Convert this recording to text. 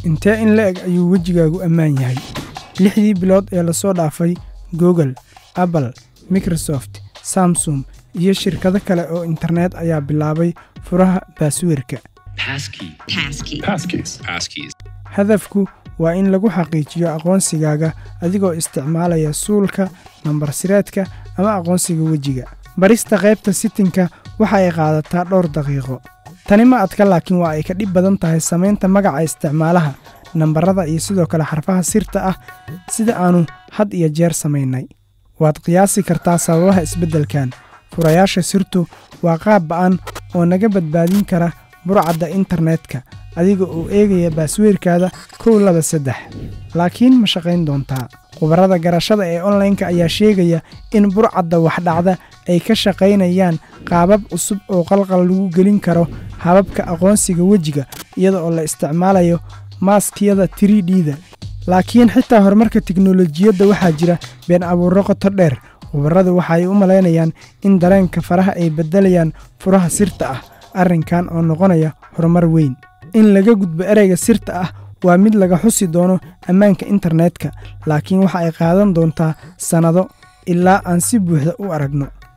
intee in la eg ayuu wejigaagu ammaan yahay lixdii bilood ee lasoo dhaafay google apple microsoft samsung iyo shirkado kale oo internet ayaa bilaabay furaha baasweerka hadafku waa in lagu xaqiijiyo aqoonsigaaga adigoo isticmaalaya suulka nambar sireedka ama aqoonsiga wejiga barista qaybta sitinka waxa ay qaadataa dhowr daqiiqo tani ma adka laakiin waa ay ka dhib badan tahay samaynta magaca isticmaalaha nambarada iyo sidoo kale xarfaha sirta ah sida aannu had iyo jeer samaynay waad qiyaasi kartaa sababaha isbeddelkan furayaasha sirtu waa qaab ba'an oo naga badbaadin kara burcadda internetka adiga oo eegaya baasweerkaada kow laba saddex laakiin ma shaqayn doontaa khubarada garashada ee onlaynka ayaa sheegaya in burcadda waxdhacda ay ka shaqaynayaan qaabab cusub oo qalqal lagu gelin karo hababka aqoonsiga wejiga iyada oo la isticmaalayo maaskiyada tridda laakiin xitaa horumarka tiknolojiyadda waxaa jira been abuurro qoto dheer khubaradu waxaay u malaynayaan in dareenka faraha ay beddelayaan furaha sirta ah arrinkan oo noqonaya horumar weyn in laga gudbo ereyga sirta ah waa mid laga xusi doono ammaanka internetka laakiin waxa ay qaadan doontaa sannado ilaa aan si buuxda u aragno